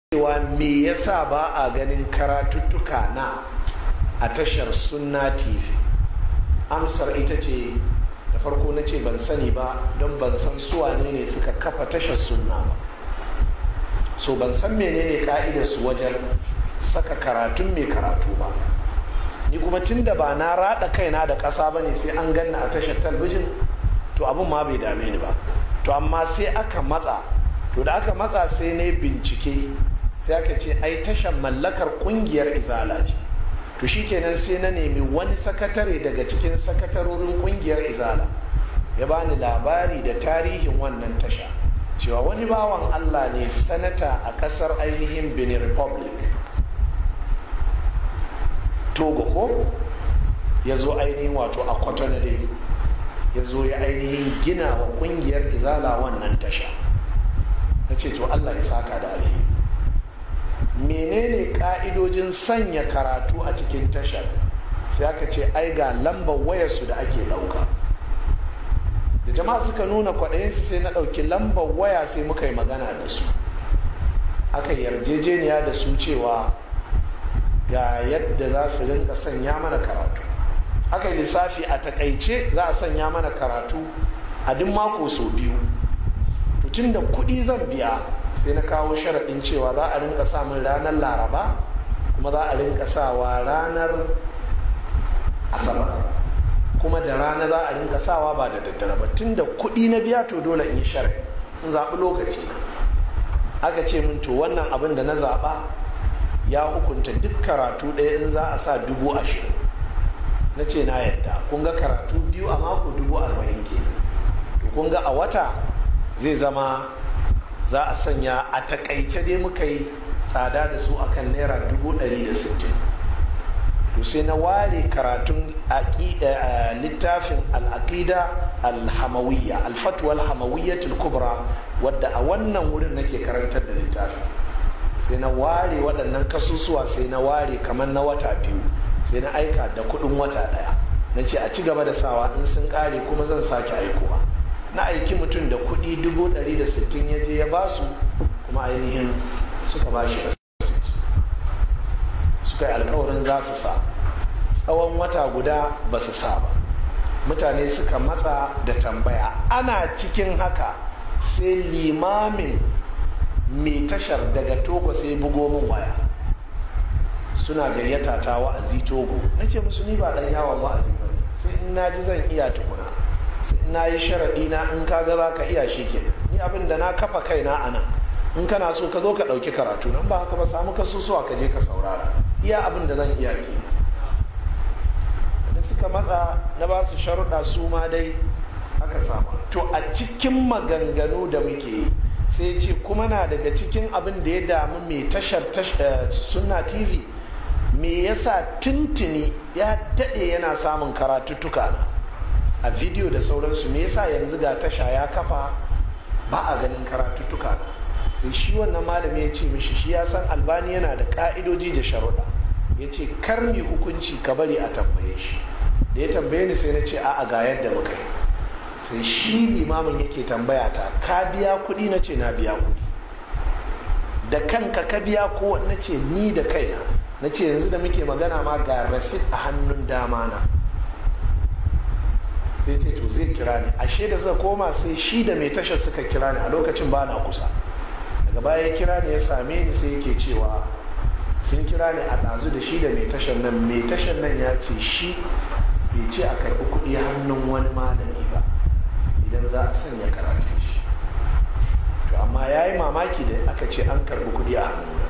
cewa me yasa ba a ganin karatuttuka na a tashar sunna tv amsar ita ce da farko na ce ban sani ba don ban san suwane ne suka kafa tashar sunna ba so ban san menene ka'idar su wajen saka karatun mai karatu ba ni kuma tun da ba na rada kaina da ƙasa ba ne sai an ganna a tashar talbijin to abin ma bai dame ni ba to amma sai aka matsa to da aka matsa sai ne bincike sai aka ce ai tashar mallakar kungiyar izala ce to shikenan sai na nemi wani sakatare daga cikin sakatarorin kungiyar izala ya bani labari da tarihin wannan tasha cewa wani bawan allah ne sanata a kasar ainihin benin republic togo ko ya zo ainihin wato a kwatanare ya zo ya ainihin gina wa kungiyar izala wannan tasha na ce to allah ya saka da alheri menene ka'idojin sanya karatu a cikin tashar sai aka ce ai ga lambar wayarsu da ake ɗauka da jama'a suka nuna kwaɗayinsu sai na ɗauki lambar waya sai muka yi magana da su aka yarjejeniya da su cewa ga yadda za su rinka sanya mana karatu aka yi lissafi a takaice za a sanya mana karatu a duk mako sau biyu tun da kuɗi zan biya sai na kawo sharaɗin cewa za a rinka samun ranar laraba kuma za a rinka sawa ranar asabar kuma da rana za a rinka sawa ba da daddare ba tun da kuɗi na biya to dole in yi sharaɗi in zaɓi lokaci aka ce min to wannan abin da na zaɓa ya hukunta duk karatu ɗaya in za a sa dubu ashirin na ce na yadda kun ga karatu biyu a mako dubu arba'in kenan to kun ga a wata zai zama za a sanya a takaice dai muka yi tsada da su akan naira dubu ɗari da sittin to sai na ware karatun littafin al'aqida alhamawiyya alfatwa alhamawiyya kubra wadda a wannan wurin nake karantar da littafin sai na ware waɗannan kasusuwa sai na ware kamar na wata biyu sai na aika da kuɗin wata ɗaya na ce a ci gaba da sawa in sun ƙare kuma zan sake aikowa na aiki mutum da kuɗi dubu ɗari da sittin ya je ya ba su kuma ainihin suka ba shi suka yi alkawarin za su sa tsawon wata guda ba su sa ba mutane suka matsa da tambaya ana cikin haka sai limamin mai tashar daga togo sai bugo min waya suna gayyata ta wa'azi togo na ce musu ni ba dan yawon wa'azi ba sai in na ji zan iya tukuna sai in na yi sharaɗi na in ka ga za ka iya shi ke ni abin da na kafa kaina a nan in kana so ka zo ka ɗauki karatu nan ba haka ba samu kasusuwa ka je ka saurara iya abin da zan iya ke da suka matsa na ba su sharuɗa su ma dai aka samu to a cikin maganganu da muke yi sai ce kuma na daga cikin abin da ya damu mai tashar sunna tv me yasa tuntuni ya daɗe yana samun karatuttuka na a bidiyo da sauransu me yasa yanzu ga tasha ya kafa ba a ganin karatuttuka na sai shi wannan malami ya ce mishi shi ya san albani yana da ka'idoji da sharuɗa ya ce kar mi hukunci ka bari a tambaye shi da ya tambaye ni sai na ce a'a ga yadda muka yi sai shi limamin yake tambaya ta ka biya kuɗi na ce na biya kuɗi da kanka ka biya ko na ce ni da kaina na ce yanzu da muke magana ma ga rasit a hannun dama na sai ce to zai kira ni ashe da suka koma sai shi da mai tashar suka kira ni a lokacin ba na kusa daga baya ya kira ni ya same ni sai yake cewa sun kira ni a ɗazu da shi da mai tashar nan mai tashar nan ya ce shi bai ce a karɓi kuɗi hannun wani malami ba idan za a sanya karatun shi to amma ya yi mamaki da aka ce an karɓi kuɗi a hannuna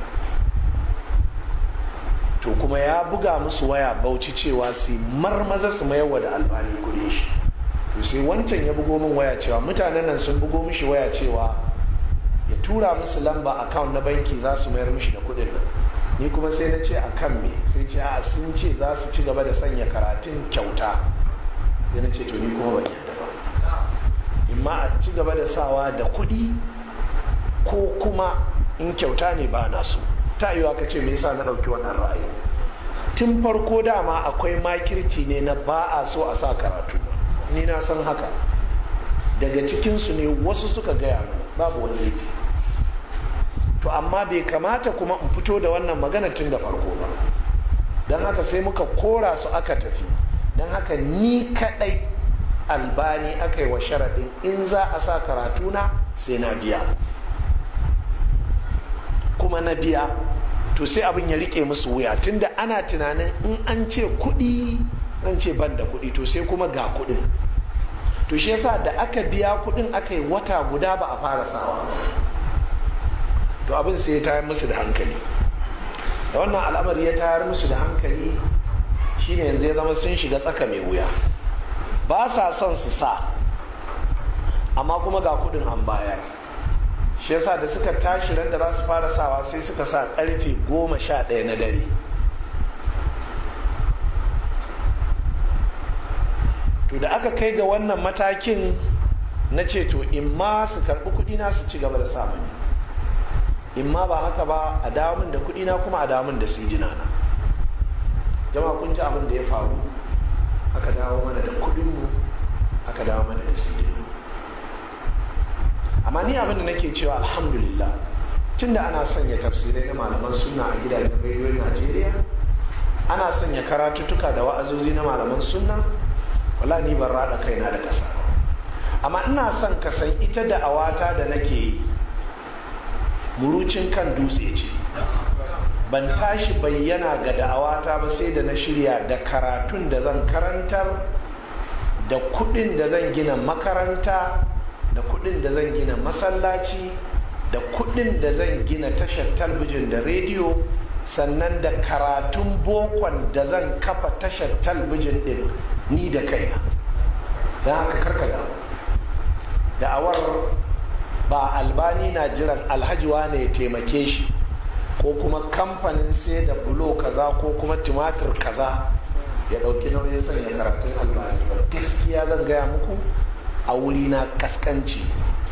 to kuma ya buga musu waya bauchi cewa su marmaza su mayarwa da albani kuɗi shi to sai wancan ya bugo min waya cewa mutanen nan sun bugo mishi waya cewa ya tura musu lamba account na banki za su mayar mishi da kuɗin nan ni kuma sai na ce a kan me sai ce a sun ce za su ci gaba da sanya karatun kyauta sai na ce to ni kuma ban yadda ba imma a ci gaba da sawa da kuɗi ko kuma in kyauta ne ba na so ta yi ka ce me yasa na ɗauki wannan ra'ayi tun farko dama akwai makirci ne na ba a so a sa karatu ni na san haka daga cikinsu ne wasu suka gaya mana babu wani laifi to amma bai kamata kuma in fito da wannan magana tun da farko ba don haka sai muka kora su aka tafi don haka ni kadai albani aka yi wa sharaɗin in za a sa karatuna sai na biya kuma na biya to sai abin ya rike musu wuya tunda ana tunanin in an ce kuɗi an ce ban da kuɗi to sai kuma ga kuɗin to shi yasa da aka biya kuɗin aka yi wata guda ba a fara sawa to abin sai ya tayar musu da hankali da wannan al'amari ya tayar musu da hankali shine yanzu ya zama sun shiga tsaka mai wuya ba sa son su sa amma kuma ga kuɗin an bayar shi yasa da suka tashi ran da za su fara sawa sai suka sa karfe goma sha ɗaya na dare to da aka kai ga wannan matakin na ce to in ma su karɓi kuɗi na su ci gaba da samun in ma ba haka ba a damun da kuɗi na kuma a damun da sidina na jama'a kun ji abin da ya faru aka dawo mana da kuɗinmu aka dawo mana da sidina amma ni abin da nake cewa alhamdulillah tunda ana sanya tafsirai na malaman sunna a gidajen rediyon najeriya ana sanya karatuttuka da wa'azozi na malaman sunna wala ni ban rada kaina da ƙasa amma ina son ka san ita da awata da nake yi murucin kan dutse ce ban tashi bayyana ga da'awata ba sai da na shirya da karatun da zan karantar da kudin da zan gina makaranta da kudin da zan gina masallaci da kudin da zan gina tashar talbijin da rediyo sannan da karatun bokon da zan kafa tashar talbijin din ni da kaina don haka karkada da'awar ba albani na jiran alhaji wane ya taimake shi ko kuma kamfanin sai da bulo kaza ko kuma tumatir kaza ya ɗauki nauyin sanya karatun albani ba gaskiya zan gaya muku a wuri na kaskanci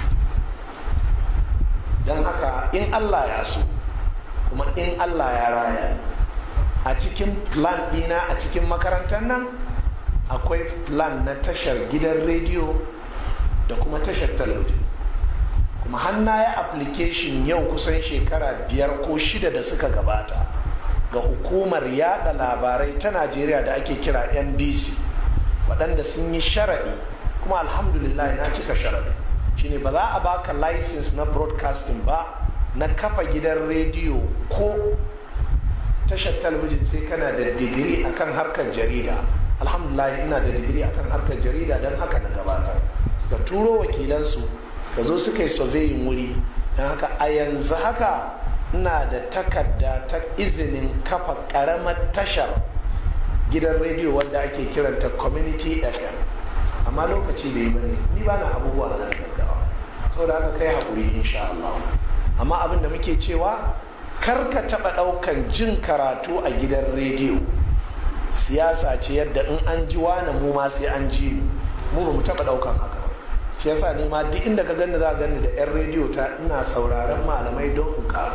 don haka in allah ya so kuma in allah ya raya a cikin plan ɗina a cikin makarantar nan akwai plan na tashar gidan rediyo da kuma tashar talabijin kuma hanna ya application yau kusan shekara biyar ko shida da suka gabata ga hukumar yada labarai ta najeriya da ake kira nbc waɗanda sun yi sharaɗi kuma alhamdulillah na cika sharaɗi shine ba za a baka license na broadcasting ba na kafa gidan rediyo ko tashar talabijin sai kana da digiri akan harkar jarida alhamdulillah ina da digiri akan harkar jarida don haka na gabatar suka turo wakilansu ka zo suka yi surveying wuri don haka a yanzu haka ina da takarda ta izinin kafa karamar tashar gidan rediyo wanda ake kiranta community fm amma lokaci da yi bane ni ba na abubuwa na gaggawa saboda haka kai haƙuri insha Allah amma abin da muke cewa kar ka taɓa ɗaukan jin karatu a gidan rediyo siyasa ce yadda in an ji wani mu ma sai an ji mu ba mu taɓa ɗaukan haka shi yasa ni ma duk inda ka gani za gani da 'yan rediyo ta ina sauraron malamai don in karu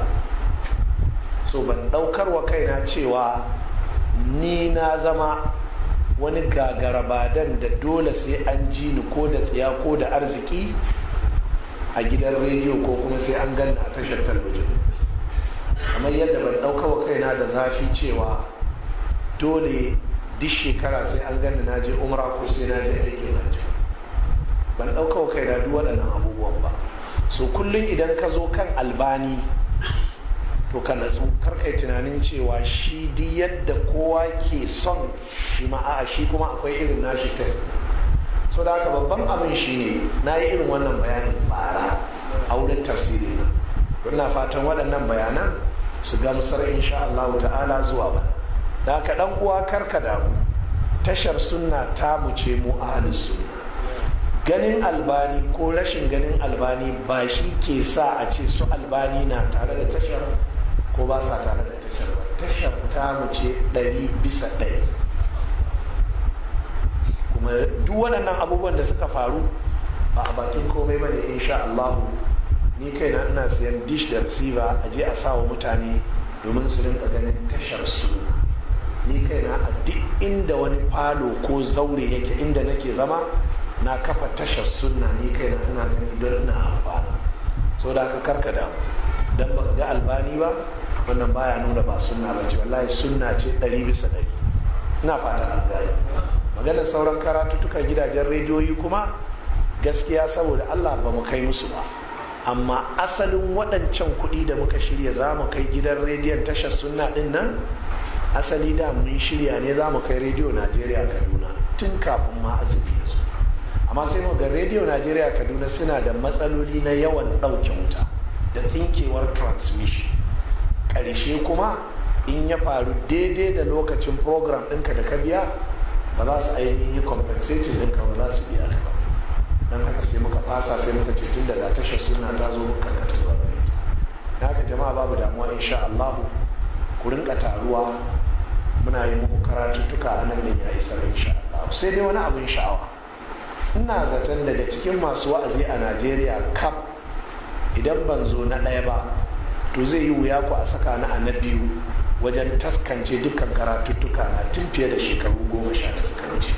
so ban ɗaukar wa kaina cewa ni na zama wani gagarabadan da dole sai an ji ni ko da tsiya ko da arziki a gidan rediyo ko kuma sai an gani a tashar talabijin kamar yadda ban ɗauka wa kaina da zafi cewa dole duk shekara sai an gani na je umra ko sai na je aikin hajji ban ɗauka wa kaina duk waɗannan abubuwan ba so kullum idan ka zo kan albani to ka natsu kar kai tunanin cewa shi duk yadda kowa ke son shi ma a'a shi kuma akwai irin nashi test so da haka babban abin shi ne na yi irin wannan bayanin bara a wurin tafsiri na ina fatan waɗannan bayanan su gamsar insha Allah ta'ala zuwa bana da haka ɗan uwa karka damu tashar sunna ta mu ce mu ahalus sunna ganin albani ko rashin ganin albani ba shi ke sa a ce su albani na tare da tashar ko ba sa tare da tashar ba tashar ta mu ce ɗari bisa ɗari kuma duk waɗannan abubuwan da suka faru ba a bakin komai ba ne insha Allahu ni kaina ina siyan dish da receiver a je a sa wa mutane domin su rinka ganin tashar su ni kaina a duk inda wani falo ko zaure yake inda nake zama na kafa tashar sunna ni kaina ina gani don ina amfana so da aka karka damu dan baka ga albani ba wannan baya nuna ba sunna ba ce wallahi sunna ce ɗari bisa ɗari ina fata an gane maganar sauran karatuttukan gidajen rediyoyi kuma gaskiya saboda allah ba mu kai musu ba amma asalin waɗancan kuɗi da muka shirya za mu kai gidan rediyon tashar sunna ɗin nan asali da mun shirya ne za mu kai rediyo najeriya kaduna tun kafin ma azumi ya zo amma sai mu ga rediyo najeriya kaduna suna da matsaloli na yawan ɗauke wuta da tsinkewar transmission ƙarshe kuma in ya faru daidai da lokacin program ɗinka da ka biya ba za su ainihin yi compensating ɗinka ba za su biya ka ba don haka sai muka fasa sai muka ce tun daga tashar suna ta zo muka ta zuwa gare ta haka jama'a babu damuwa insha Allah ku rinka taruwa muna yi muku karatuttuka a nan ne ya isa insha Allah sai dai wani abin sha'awa ina zaton daga cikin masu wa'azi a Najeriya kaf idan ban zo na ɗaya ba to zai yi wuya ku a saka na a na biyu wajen taskance dukkan karatuttuka na tun fiye da shekaru goma sha ta suka wuce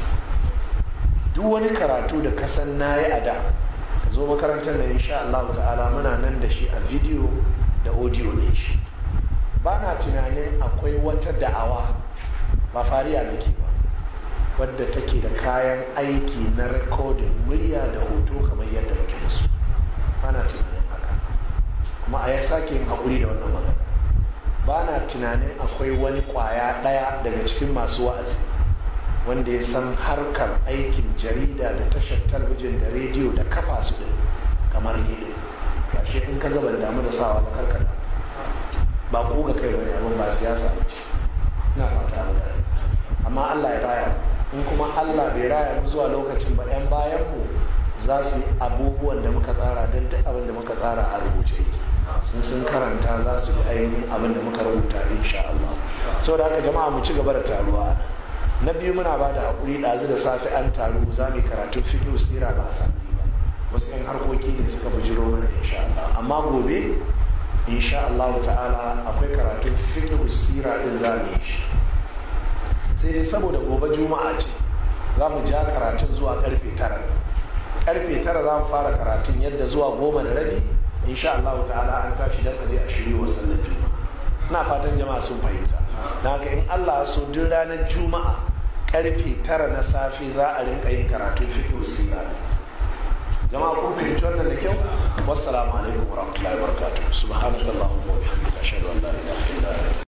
duk wani karatu da kasan na yi a da ka zo makarantar da insha Allah ta'ala muna nan da shi a video da audio ne shi ba na tunanin akwai wata da'awa ba fariya nake ba wadda take da kayan aiki na rikodin murya da hoto kamar yadda muke da su ba na tunanin haka kuma a ya sake yin haƙuri da wannan magana ba na tunanin akwai wani ƙwaya ɗaya daga cikin masu wa'azi wanda ya san harkar aikin jarida da tashar talabijin da rediyo da kafa su din kamar ni din gashi in ka gaban damu da sawa ba karkada ba ku ga kai bane abin ba siyasa ba ce ina fata an gane amma Allah ya raya in kuma Allah bai raya mu zuwa lokacin ba yan bayan mu za su yi abubuwan da muka tsara don duk abin da muka tsara a rubuce yake in sun karanta za su yi ainihin abin da muka rubuta insha Allah saboda haka jama'a mu ci gaba da taruwa a nan na biyu muna ba da haƙuri ɗazu da safe an taru za mu karatun fiƙo sira ba a sami ba wasu 'yan harkoki ne suka bujiro mana insha Allah amma gobe insha Allah ta'ala akwai karatun fiƙo sira ɗin za mu yi shi sai dai saboda gobe juma'a ce za mu ja karatun zuwa karfe tara ne karfe tara za mu fara karatun yadda zuwa goma da rabi insha Allah ta'ala an tashi dan aje a shirye wa sallar juma'a ina fatan jama'a sun fahimta na ga in Allah so duk ranar juma'a karfe tara na safe za a rinka yin karatun fiqh sira jama'a kun fahimci wannan da kyau wassalamu alaikum warahmatullahi wabarakatuh subhanakallahumma wa bihamdika ashhadu an la ilaha illa anta